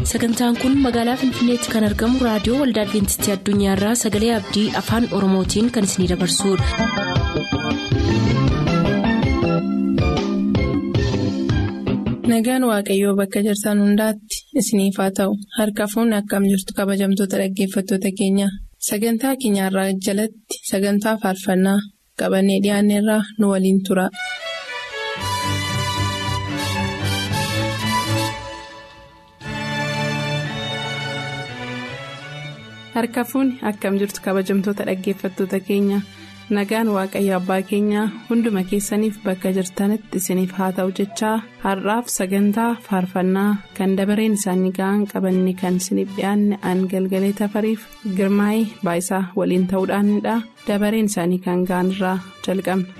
sagantaan kun magaalaa finfinneetti kan argamu raadiyoo waldaa adventistii addunyaarraa sagalee abdii afaan oromootiin kan isinidabarsudha. nagaan waaqayyoo bakka jirtan hundaatti isiniif haa ta'u harka fuunni akkam jirtu kabajamtoota dhaggeeffattoota keenya sagantaa keenyarraa jalatti sagantaa faarfannaa qabannee dhiyaanneerraa nu waliin tura. harka fuunni akkam jirtu kabajamtoota dhaggeeffattoota keenya nagaan waaqayyo abbaa keenyaa hunduma keessaniif bakka jirtanitti isiniif haa ta'u jechaa har'aaf sagantaa faarfannaa kan dabareen isaanii ga'an qabanne kan isiniif dhiyaanne aan galgalee tafariif girmaa'ee baayisaa waliin ta'uudhaanidha dabareen isaanii kan ga'an irraa jalqabna.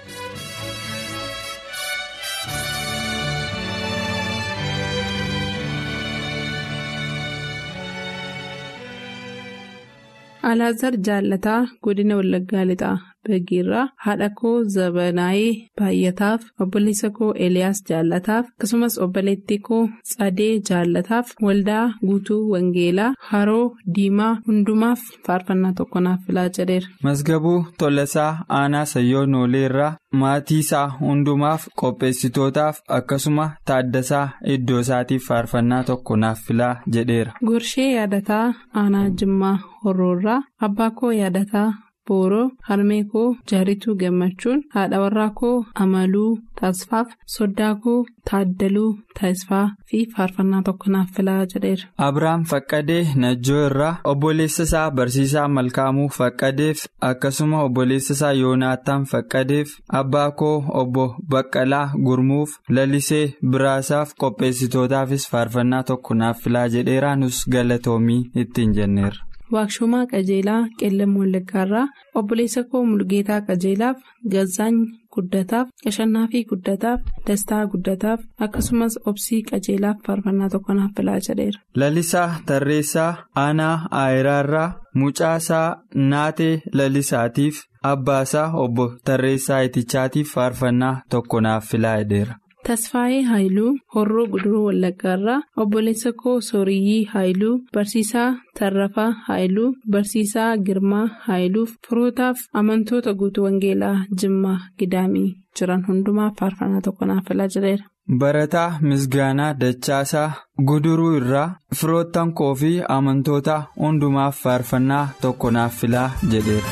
Alaazar Jaallataa godina Wallaggaa Lixaa Baggiirraa haadha koo Zabanaayee Baay'ataaf obboleessa koo Eliyaas Jaallataaf akkasumas obboleettii koo Tsadee Jaallataaf waldaa guutuu Wangeelaa Haroo Diimaa hundumaaf faarfannaa tokko naaf filaa jedheera. Masgabuu Tolasaa Aanaa Sayyoo Nooleerraa maatii isaa hundumaaf qopheessitootaaf akkasuma taaddasaa iddoo isaatiif faarfannaa tokko naaf filaa jedheera. Gorshee yaadataa Aanaa Jimmaa Horroorraa abbaa koo yaadataa Booroo harmee koo jaarituu gammachuun haadha warraa koo amaluu taasfaaf soddaa koo taaddaluu taasfaa fi faarfannaa tokko naaf filaa jedheera. Abiraam Faqqadee Najjoo irraa obboleessa isaa Barsiisaa Malkaamuu Faqqadeef akkasuma obboleessa isaa Yoonaataan Faqqadeef abbaa koo obbo Baqqalaa Gurmuuf lalisee biraasaaf qopheessitootaafis faarfannaa tokko naaf filaa jedheera nus galatoomii ittiin jenneerra. Waakshumaa Qajeelaa Qeellam Wallaggaarraa obboleessa koo Mulgeetaa Qajeelaaf Gazaany Guddataaf Qashannaa fi Guddataaf Dastaa Guddataaf akkasumas Obsii Qajeelaaf faarfannaa tokko naaf filaa jedheera. Lalisaa Tarreessaa Aanaa Aayiraarraa Mucaasaa Naatee Lalisaatiif Abbaasaa Obbo Tarreessaa Itichaatiif faarfannaa tokko naaf filaa jedheera. Tasfaayee Haayiluu Horroo Guduruu Wallaggaarraa obboleessa koo Sooriyyii Haayiluu Barsiisaa Tarrafaa Haayiluu Barsiisaa Girmaa Haayiluuf firootaaf amantoota guutuu Wangeelaa Jimmaa Gidaamii jiran hundumaaf faarfannaa tokko naaf filaa jedheera. Barataa Misgaanaa Dachaasaa Guduruu irraa firoottan koo fi amantoota hundumaaf faarfannaa tokko naaf filaa jedheera.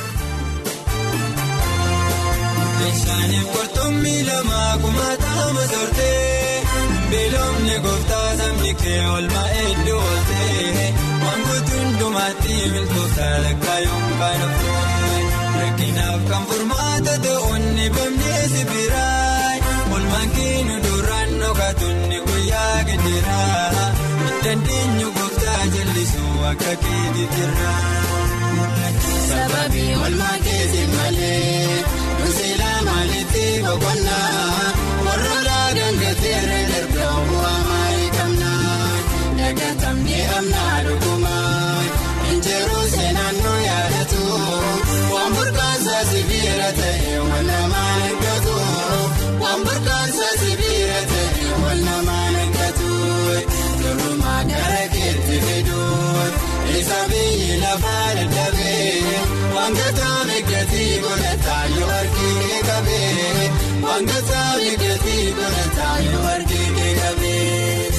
Beelomni gooftaa sabni kee oolmaa hedduu ooltee wantoota hundumaatti miltoota lakkaayuun kan ooltee rakkinaaf kan furmaata ta'uun bamnee sibiiraay oolmaan keenu duraan dhokaatunni guyyaa gidiraa dandeenyu gooftaa jallisuu akka keetii jirraa. Sababii oolmaa keetiin malee nuusilaa maalitti boqonnaa warroota gangateera dargaa bu'aa maayii qabnaa dagatamnee amnaa dhugumaa injiruu seenaan nu yaadatu waan burkaansaa sibiira ta'e wal namaa eeggatu waan burkaansaa sibiira ta'e wal namaa eeggatu durumaa gara keetti fiduu isa biyyi lafaa dadhabee wantoota miidhatii godhataa yoo arginu qabee wantoota miidhatii godhataa yoo arginu qabee.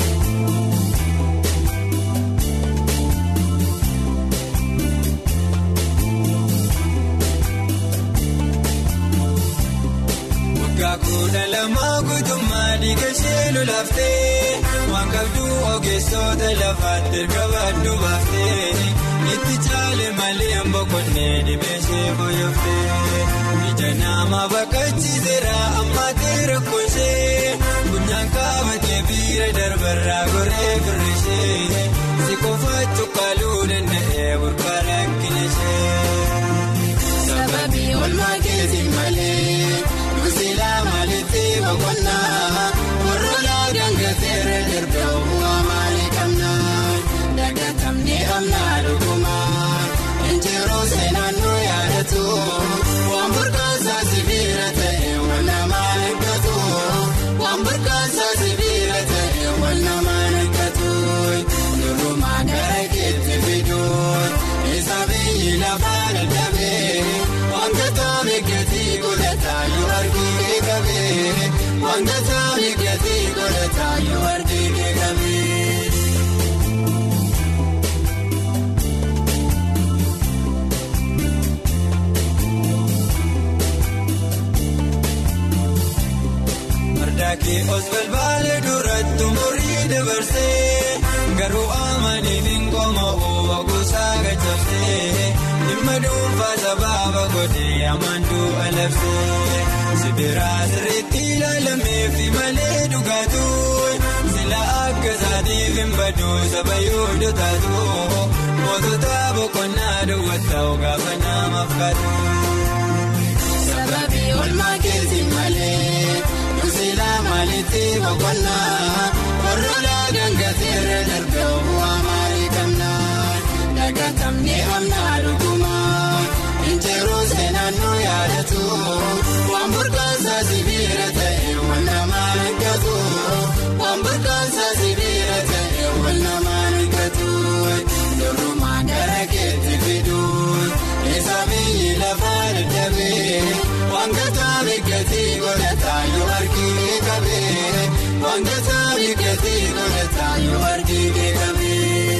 Waggaa kudha lamaa guutummaa dhiiga ishee lolaaftee waan qabdu ogeessota lafaatti erga baaduu baaftee itti caale malee boqonnee dhibee ishee fooyyooftee ija nama baqachiiseera ammaatee rakkoo ishee gunyaan qabatee biira darbarraa goree firri ishee si qofa cuqqaaluu danda'ee burqaa rakkina ishee. Sababii oolmaa keetiin malee. Nuusilaa maalitti boqonnaa warroota gangateera darbee bu'aa maalii qabnaa dagatamnee amnaa dhugumaa injiruu seenaan nu yaadatu waan burkaansaa sibiira ta'e wal namaa eeggatu waan burkaansaa sibiira ta'e wal namaa eeggatu. dabarsee garuu amaniif hin qomoo gosaa gachabsee dhimma dhuunfaa sababa godhee amantuu alabsee sibiraa sirriitti ilaalameef malee dhugaatu sila akka isaatiif hin baduu saba yoo dhotaatu mootota boqonnaa duwwataa gaafa namaaf kaatu. Sababii olmaa keetii malee nusilaa maalitti boqonnaa warroolaa gangateerra darbee bu'aa maalii qabnaa dagatamnee amnaa dhugumaa injiruu seenaan nu yaadatu waan burqaansaa sibiira ta'e wal namaa eeggatu waan burqaansaa sibiira ta'e wal namaa eeggatu durumaa gara keetti fiduun isa biyyi lafaa dadhabee wangataa biqiltii godhataa yoo arginu qabee wangataa biqiltii godhataa yoo arginu qabee.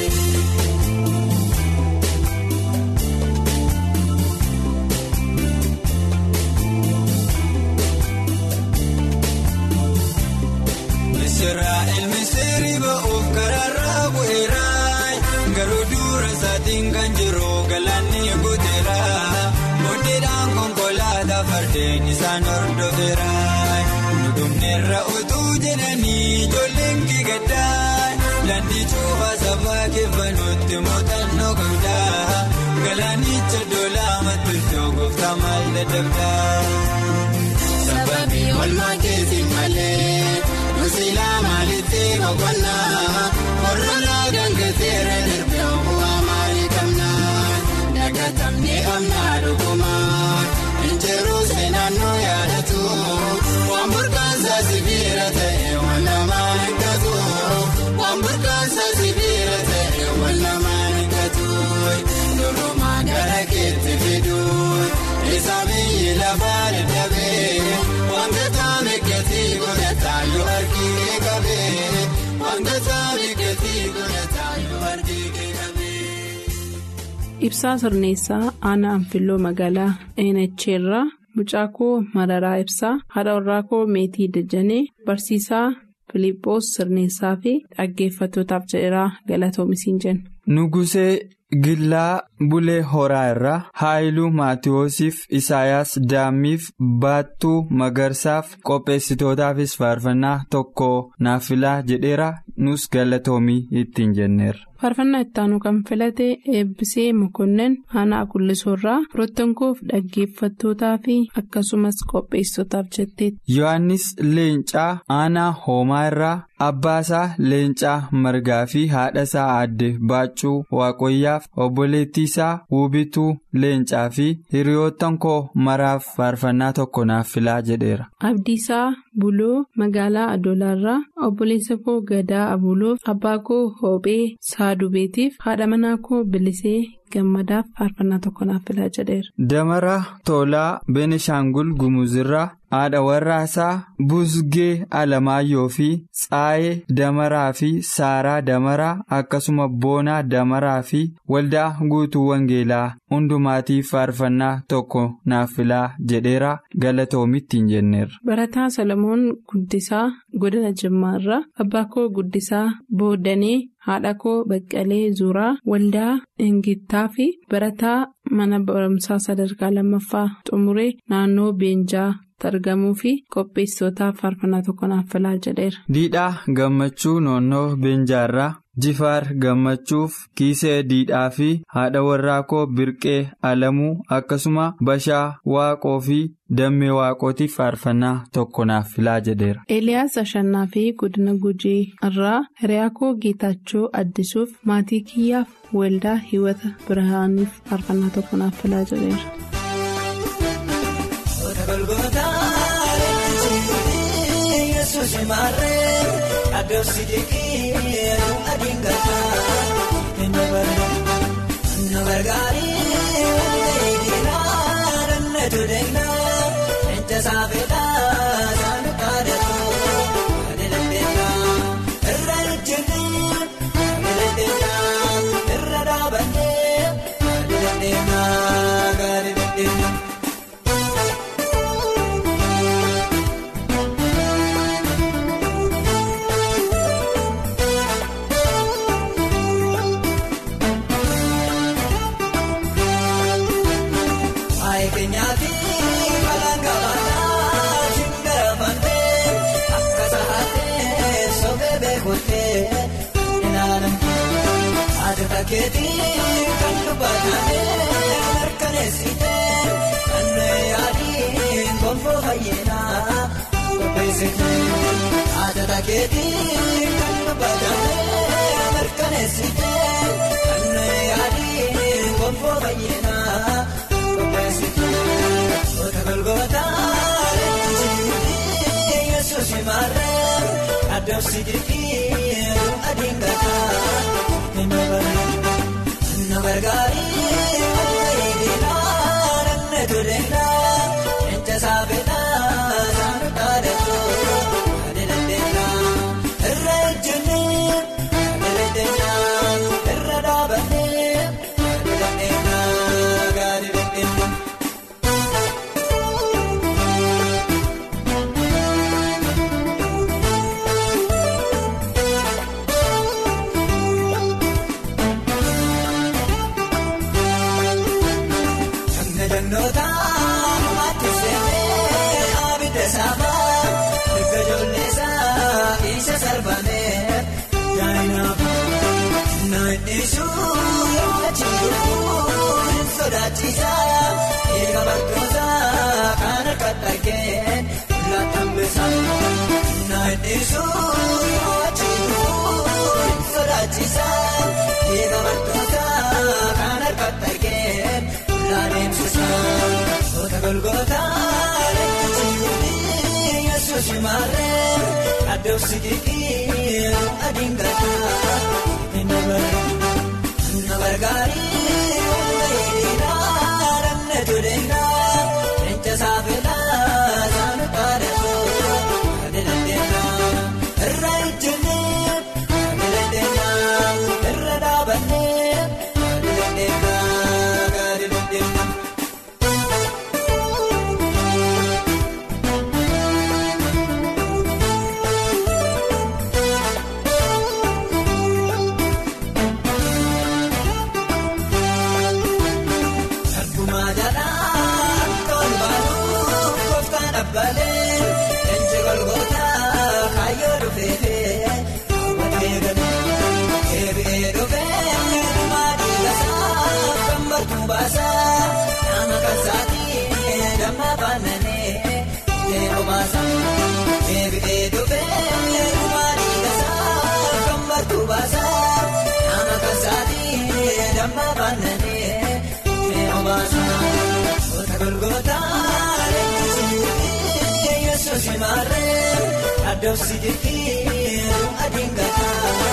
Israa'el misirri ba'uuf karaarraa bu'eeraa garuu dura isaatiin kan jiru galaanni guuteera booddeedhaan konkolaataa fardeen isaan hordofeera nudumneerra utuu jedhanii ijoolleen kigaddaa daandii cuufaa sabaa keeffanuutti muuxannoo qabdaa galaanicha doolaa mattultoo gooftaa maal dadhabdaa. Sababii olmaa keetii malee. Nusilaa maalitti boqonnaa warroolaa gangateera darbee bu'aa maalii qabnaa dagatamnee amnaa dhugumaa injiruu seenaan nu yaadatu waan burqaansaa sibiira ta'e wal namaa eeggatu waan burqaansaa sibiira ta'e wal namaa eeggatu durumaa gara keetti fiduun isa biyyi lafaa dadhabee wangataa miigatii godhataa yoo arginu qabee wangataa miigatii godhataa yoo arginu qabee. Ibsaa sirneessaa aanaa anfilloo magaalaa Eenacheerraa mucaa koo mararaa ibsaa haadha warraa koo meetii dajjanee barsiisaa Filiiphoos sirneessaa fi dhaggeeffattootaaf jedheeraa galatoomisiin jenna. Nugusee Gillaa Bulee Horaa irraa Haayiluu Maatiyoosiif Isaayaas Daammiif Baattuu Magarsaaf qopheessitootaafis faarfannaa tokko naaf filaa jedheera nus galatoomii ittiin jenneerra. Faarfannaa ittaanu kan filate eebbisee mokonnin aanaa kullisoorraa firottankoof dhaggeeffattootaa fi akkasumas qopheessitootaaf jetteetti. Yohaannis Leencaa aanaa hoomaa irraa abbaasaa Leencaa margaa fi haadhasaa aadde Baaccuu Waaqoyyaaf obboleettii isaa Wubituu Leencaa fi hiriyoottan koo maraaf faarfannaa tokko naaf filaa jedheera. Abdiisaa Buloo magaalaa Adoolaarraa obboleessa koo Gadaa Abuloof abbaa koo Hoophee Saadubeetiif haadha manaa koo Bilisee Gammadaaf faarfannaa tokko naaf filaa jedheera. Damara Tolaa Benishaangul Gumuzirraa haadha warraasaa Buzgee Alamaayyoo fi Tsaayee Damaraa fi Saaraa Damaraa akkasuma Boonaa Damaraa fi waldaa guutuu Wangeelaa hundumaatiif faarfannaa tokko naaf filaa jedheera galatoomittiin jenneerra. Barataa Salomoon Guddisaa Godina Jimmaarraa abbaa koo Guddisaa Boodanee haadha koo Baqqalee Zuuraa waldaa Ingittaa fi barataa mana barumsaa sadarkaa lammaffaa xumuree naannoo Beenjaa. argamuu fi qopheessitootaaf faarfannaa tokko naaf filaa jedheera. Diidhaa gammachuu noonnoo Beenjaarraa Jifaar gammachuuf kiisee diidhaa fi haadha warraa koo Birqee Alamuu akkasuma Bashaa Waaqoo fi Dammee Waaqootiif faarfannaa tokko naaf filaa jedheera. Eeliyaas Ashannaa fi Godina Gujii irraa hiriyaa koo Geetaachoo Addisuuf maatii kiyyaaf waldaa Hiwata Birahaaniif faarfannaa tokko naaf filaa jedheera. Adoobsi jeekii adiin gaafa nu gargaari diinaa dandeetu deemnaa ija saafeedhaa saanu kaadatu ani dandeenya irra ejjennee ani dandeenya irra dhaabannee ani dandeenya gaari dandeenya. keetii kan dubbatamee mirkaneessitee kanneen yaadiin gonfoo fayyinaa qopheessitee haadha keetii kan dubbatamee mirkaneessitee kanneen yaadiin gonfoo fayyinaa qopheessitee goota golgootaa leenjii yesuus maarree adeemsi jirtii adiin gataa na gargaarii bareedinaa namni toleenaa eenca saafeenaa saanuu dhaadhatoo adeemteenaa irra ejjennee adeemteenaa irra dhaabannee adeemteenaa gaari beeknee. Gannoota maatti seetee abidda saafaa erga ijoolleesaa isa sarbamee yaa'inaaf naannisuu yoo achi jiruun sodaachisaa eega bakkoosaa kan akka dhaggeen laataambisa naannisuu yoo achi jiruun sodaachisaa eega bakkoosaa kan akka dhaggeen. Goota golgootaa leenjii yesuus maarree adeemsi jirtii adiin gataa na gargaarii bareedinaa namni toleenaa eenca saafeenaa saanuu dhaadhatoo adeemteenaa irra ejjennee adeemteenaa irra dhaabannee adeemteenaa. Nama kasaati damma baananii yeroo baasa. Eebee dhufee maali kasaa kan bartuu baasa. Nama kasaati damma baananii yeroo baasa. Goota golgootaa leenjii yesuus maarree adeemsi jirtii adiin gataa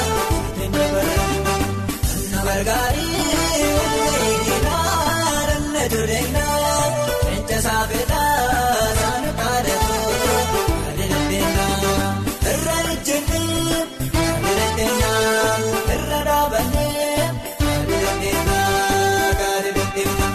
na gargaarii bareedinaa namni toleenaa eenca saafeenaa saanuu dhaadhatoo adeemteenaa irra ejjennee adeemteenaa irra dhaabannee adeemteenaa gaarii beeknee.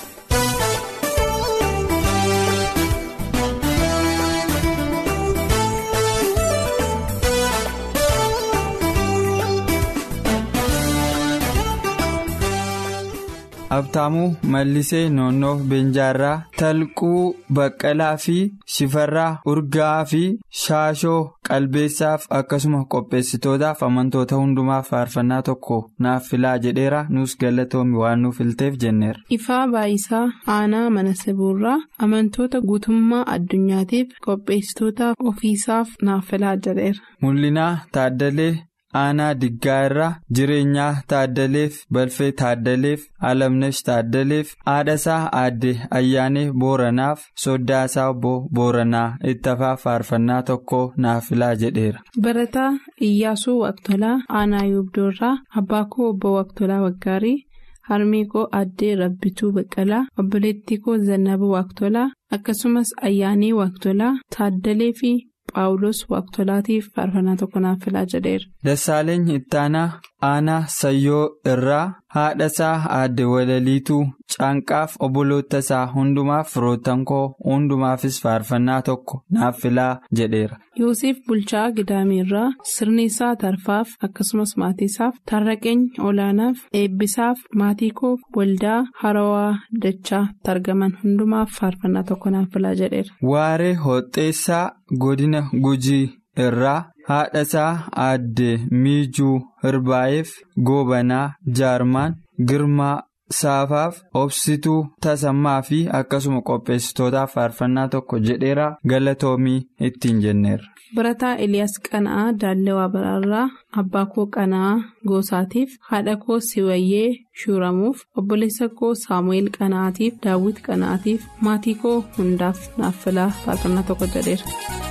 Abtaamuu Mallisee Noonnoo Beenjaarraa Talquu Baqqalaa fi Shifarraa Urgaa fi Shaashoo Qalbeessaaf akkasuma qopheessitootaaf amantoota hundumaaf faarfannaa tokko naaf filaa jedheera nus galatoomi waan nuuf filteef jenneera. Ifaa Baayisaa Aanaa Mana Sibuurraa amantoota guutummaa addunyaatiif qopheessitootaaf ofiisaaf naaf filaa jedheera. Mul'inaa Taaddalee Aanaa Diggaa irraa jireenyaa Taaddaleef Balfee Taaddaleef Alamnesh Taaddaleef haadhasaa aadde Ayyaanee Booranaaf Soddaasaa obbo Booranaa ittafaa faarfannaa tokko naaf filaa jedheera. Barataa Iyyaasuu Waqtolaa Aanaa Yuubdoorraa Abbaakoo obbo Waqtolaa Waggaarii Harmee koo Addee Rabbituu Baqqalaa Obboleettii koo Zannabuu Waqtolaa akkasumas Ayyaanee Waqtolaa Taaddalee fi Phaawulos Waqtolaatiif faarfannaa tokko naaf filaa jedheera. Dassaaleny Ittaanaa Aanaa Sayyoo irraa haadhasaa aadde Walaliituu Caanqaaf obboloota isaa hundumaaf firoottan koo hundumaafis faarfannaa tokko naaf filaa jedheera. Yoosef Bulchaa Gidaamirraa Sirniisaa Tarfaaf akkasumas maatiisaaf Tarraqeenya Olaanaaf Eebbisaaf maatii koof waldaa Harawaa Dachaa Targaman hundumaaf faarfannaa tokko naaf filaa jedheera. Waaree Hoxxeessaa Godina Gujii irraa haadha isaa aadde miijuu hirbaa'eef goobanaa jaarmaan girmaa saafaaf obsituu tasammaa fi akkasuma qopheessitootaaf faarfannaa tokko jedheera galatoomii ittiin jenneerra. Barataa Eliyaas Qana'aa Daallawaa Baraarraa Abbaa koo Qana'aa Goosaatiif haadha koo Siwayyee Shuuramuuf obboleessa koo Saamu'eel Qana'aatiif Daawwit Qana'aatiif maatii koo hundaaf naaf filaa faarfannaa tokko jedheera.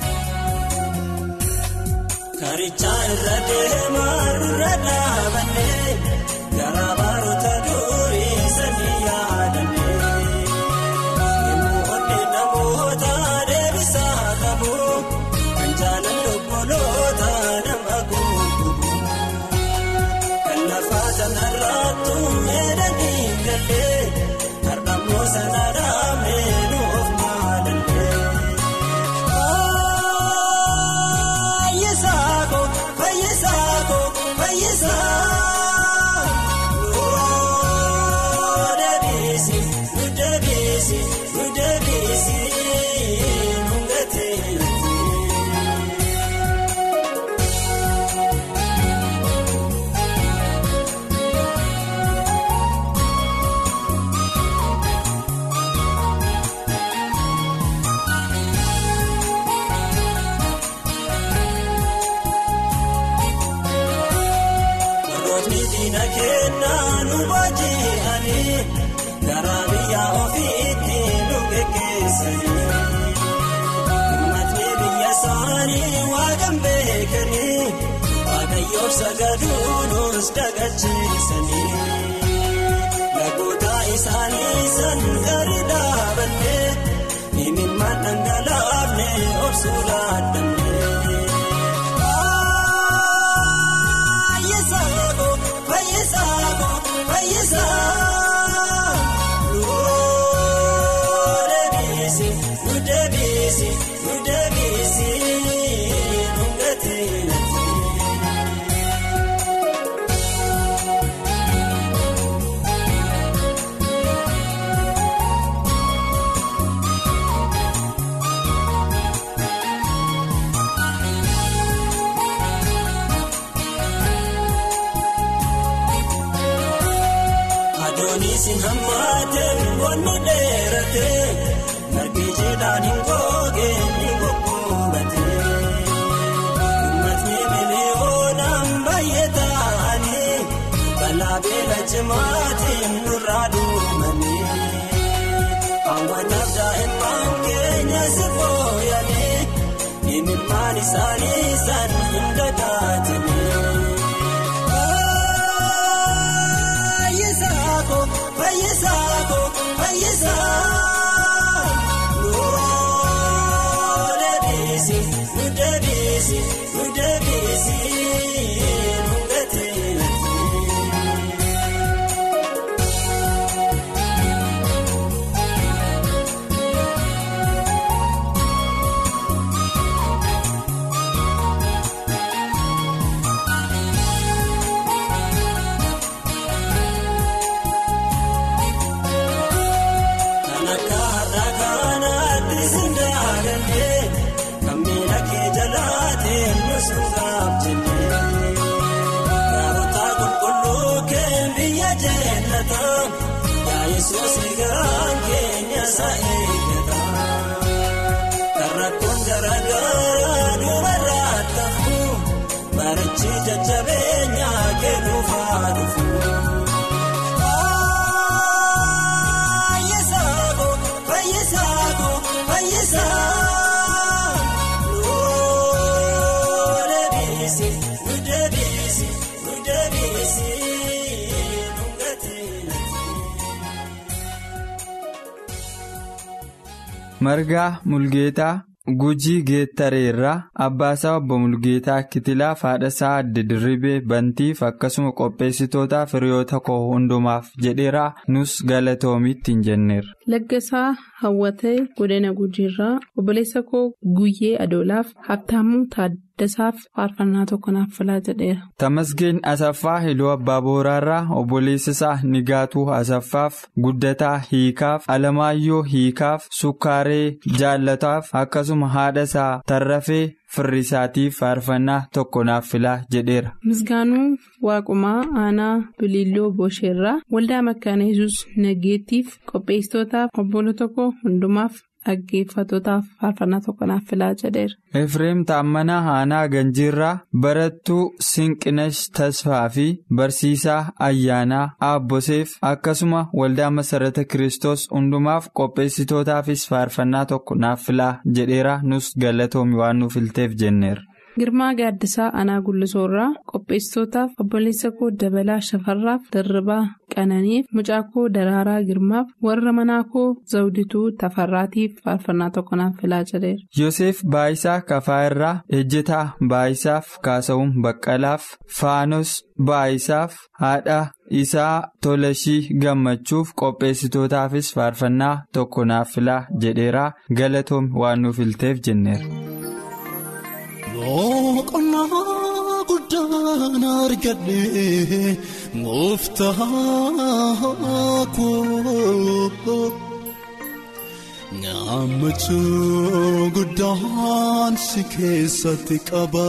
Karichaa irra deemaa irra dhaabannee garaa baroota durii sanii yaadannee yemmuu onnee namoota deebisaa qabu kan jaalalli obboloota nama guutuu kan lafaa sanarraattu meedanii galee har'ammoo sana dhaabee nu of maalallee. Fayyisaako fayyisaako fayyisaa nuu deebiisi nu deebiisi nu deebiisi nu gateetti. Warrootni diina kennaa nu baaji'anii garaa biyya ofiitti nu geggeessanii. Uummatni biyya isaanii waaqan beekanii waaqayyoof sagaduunis dagachiisanii. Lagoota isaanii san gadi dhaabannee imimmaan dhangalaafne obsuu laaddanne. Fayyisaako fayyisaako fayyisaa nuu deebiisi nu deebiisi nu deebiisi nu gateetti. Adooniis hin hammaateen wanni dheeratee margi jiidhaan hin googeen ni goggogatee. Uummatni miliyoonaan baay'ee ta'anii balaa beela cimaatiin nurraa duumanii. Hawwataaf daa'imman keenya si fooyyanii imimmaan isaanii san hin dagaatanii. Fayyisaako fayyisaako fayyisaa nuu deebiisi nu deebiisi nu deebiisi nu gateetti. Kan akka har'a kanaatti sindaagannee kan miila kee jalaatee nus dhugaaf jennee. Gaarota qulqulluu kee biyya jennata yaa Yesuus garaan keenya isa eeggata. Kan rakkoon garaagaraa dubarraa ta'u barichi jajjabeenyaa kee dhuunfaa dhufu. Fayyisaako fayyisaako fayyisaa nuu deebiisi nu deebiisi nu deebiisi nu gateetti. Margaa Mulgeetaa Gujii Geettareerraa Abbaasaa Obbo Mulgeetaa Kitilaaf haadhasaa Adde Dirribee Bantiif akkasuma qopheessitoota firiyoota koo hundumaaf jedheeraa nus galatoomiitti hin jenneerra. Laggasaa Hawwatee Godina Gujiirraa obboleessa koo Guyyee Adoolaaf Habtaamuu Taaddasaaf faarfannaa tokko naaf filaa jedheera. Tamasgeen Asaffaa Hiluu Abbaa Booraarraa obboleessa isaa Nigaatuu Asaffaaf Guddataa Hiikaaf Alamaayyoo Hiikaaf Sukkaaree Jaallataaf akkasuma haadha isaa Tarrafee firrisaatiif faarfannaa tokko naaf filaa jedheera. Misgaanuu Waaqumaa Aanaa Biliilloo Boosheerraa Waldaa Makkaana Yesuus Naggeettiif qopheessitootaaf obbolota koo hundumaaf dhaggeeffatootaaf faarfannaa tokko naaf filaa jedheera. Efreem Taammanaa Aanaa Ganjiirraa Barattuu Sinqinash Tasfaa fi Barsiisaa Ayyaanaa Aabboseef akkasuma waldaa Masarata Kiristoos hundumaaf qopheessitootaafis faarfannaa tokko naaf filaa jedheera nus galatoomi waan nuuf filteef jenneera. Girmaa Gaaddisaa Aanaa Gullisoorraa qopheessitootaaf obboleessa koo Dabalaa Shafarraaf Dirribaa Qananiif mucaa koo Daraaraa Girmaaf warra manaa koo Zawdituu Tafarraatiif faarfannaa tokko naaf filaa jedheera. Yoosef Baayisaa Kafaayirraa Ejjetaa Baayisaaf Kaasa'uun Baqqalaaf Faanos Baayisaaf haadha isaa Tolashii Gammachuuf qopheessitootaafis faarfannaa tokko naaf filaa jedheera galatoom waan nuuf filteef jenneera. Boqonnaa guddaan argadhee gooftaa koo Gammachuu guddaan si keessatti qaba.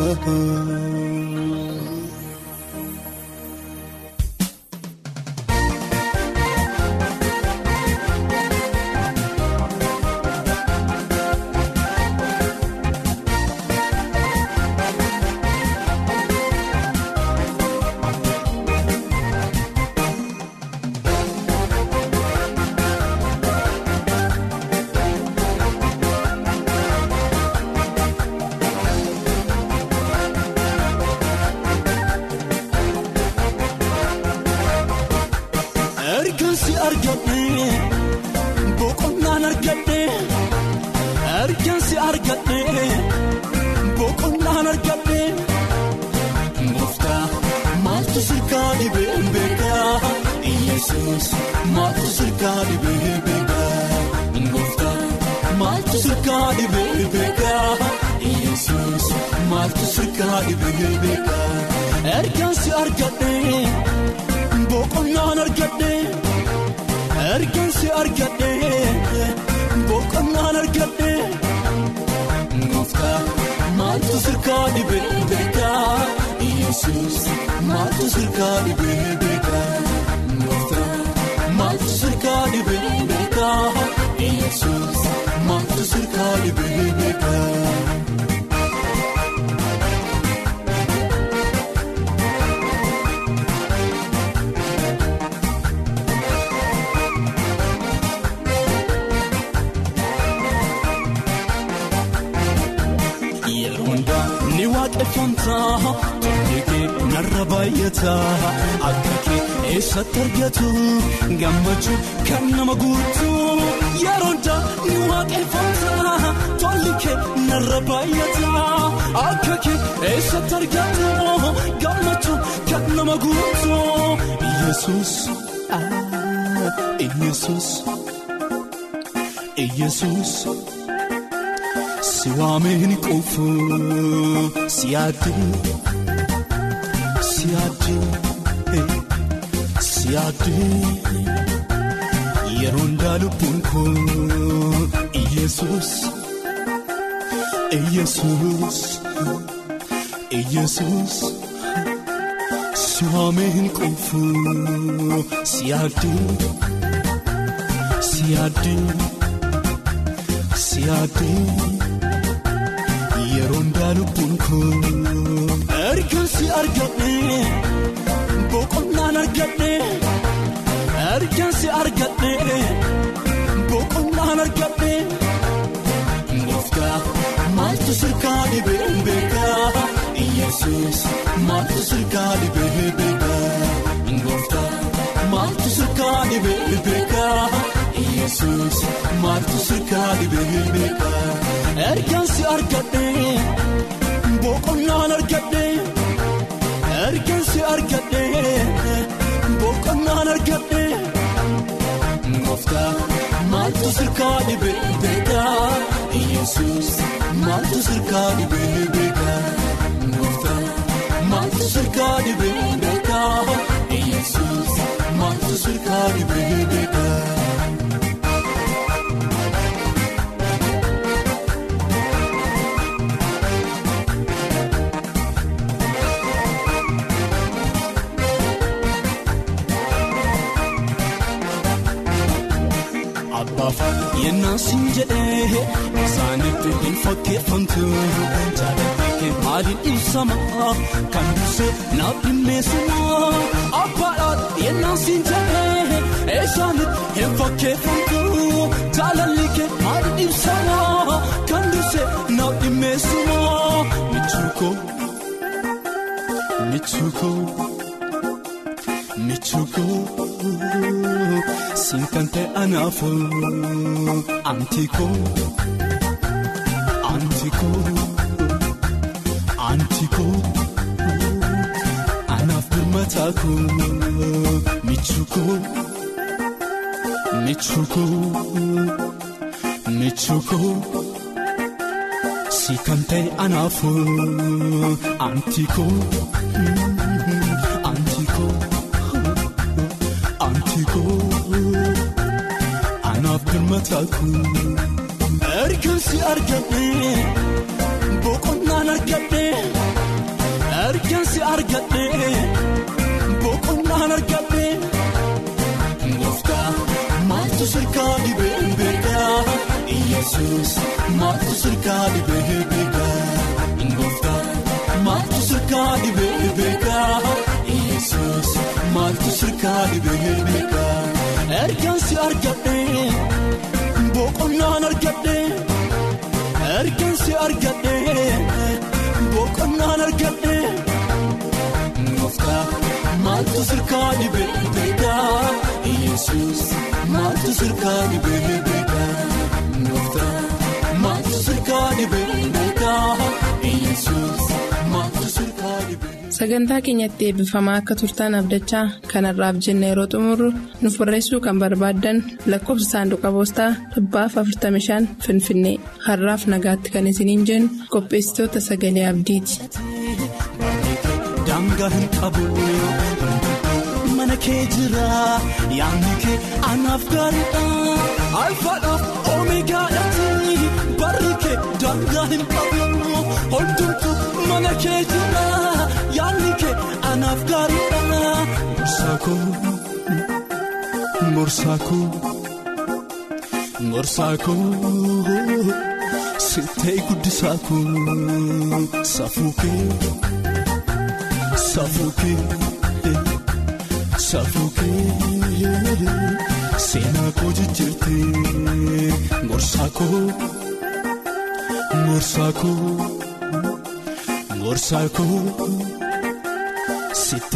Ergaansi argadhee boqonnaan argadhee ergaansi argadhee boqonnaan argadhee gooftaa maaltu sirkaa dhibee beekaa Iyesuus maaltu sirkaa dhibee beekaa gooftaa maaltu sirkaa dhibee beekaa Iyesuus maaltu sirkaa dhibee beekaa ergaansi argadhee. Boqonnaan argadhee ergaansi argadhee boqonnaan argadhee gooftaa maaltu sirkaa dhibee beekaa Iyesuus maaltu sirkaa dhibee beekaa gooftaa maaltu sirkaa dhibee beekaa Iyesuus maaltu sirkaa dhibee beekaa. Ni waaqeffataa tolli kee narra baay'ataa akka kee eessatti argatu gammachuu kan nama guutuu yeroo hundaa ni waaqeffataa tolli kee narra baay'ataa akka kee eessatti argatu gammachuu kan nama guutuu Iyesuus Iyesuus Iyesuus. Si waameen qofu si yaadde si yaadde si yaadde yeroo ndaa lubbuun koo Iyesuus Iyesuus Iyesuus si waameen qofu si yaadde si yaadde si yaadde. Yeroo ndaa lubbuun koo ergaansi argadhee boqonnaan argadhee ergaansi argadhee boqonnaan argadhee gooftaa maaltu sirkaa dhibee beekaa Iyesuus maaltu sirkaa dhibee beekaa gooftaa maaltu sirkaa dhibee beekaa Iyesuus maaltu sirkaa dhibee beekaa. Ergaansi argadhee boqonnaan argadhee ergaansi argadhee boqonnaan argadhee gooftaa maaltu sirkaa dhibee beekaa Iyesuus maaltu sirkaa dhibee beekaa gooftaa maaltu sirkaa dhibee beekaa Iyesuus maaltu sirkaa dhibee beekaa. abbaaf yennaa siin jedhee isaanitti hin fakkeeffamtu jaalalli kee maaliin ibsama kan dursee naaf dhimmeessuma abbaadhaan yennaa siin jedhee isaanitti hin fakkeeffamtu jaalalli kee maaliin ibsama kan dursee naaf dhimmeessuma michuukoo michuukoo. michuukoo siin kan ta'e anaafuu antiikoo antiikoo antiikoo anaaf birmataakoo michuukoo michuukoo michuukoo siin kan ta'e anaafuu antiikoo antiikoo. Anaaf birmataakuu ergaansi argadhee boqonnaan argadhee ergaansi argadhee boqonnaan argadhee gooftaa maaltu sirkaa dhibee beekaa Iyesuus maaltu sirkaa dhibee beekaa gooftaa maaltu sirkaa dhibee beekaa Iyesuus maaltu sirkaa dhibee beekaa. Ergaansi argadhee boqonnaan argadhee ergaansi argadhee boqonnaan argadhee gooftaa maaltu sirkaa dhibee beekaa Iyesuus maaltu sirkaa dhibee beekaa gooftaa maaltu sirkaa dhibee beekaa Iyesuus maaltu sirkaa dhibee. sagantaa keenyatti eebbifamaa akka turtaan abdachaa kanarraaf jenna yeroo xumurru nuuf barreessuu kan barbaaddan lakkoofsa saanduqa poostaa dhibbaaf 45 finfinnee har'aaf nagaatti kan isiniin jennu qopheessitoota sagalee abdiiti. Daangaa hin qabu mana kee jira yaadni kee anaaf gaariidha alfaadhaaf oomeegaadhaati barri kee daangaa hin qabu hundumtu mana kee jira. Yaanni kee anaaf gaariidha. Gorsaakoo gorsaakoo gorsaakoo sittee guddisaakoo safuukee safuukee safuukee seenaa koo jijjiirtee gorsaakoo gorsaakoo gorsaakoo.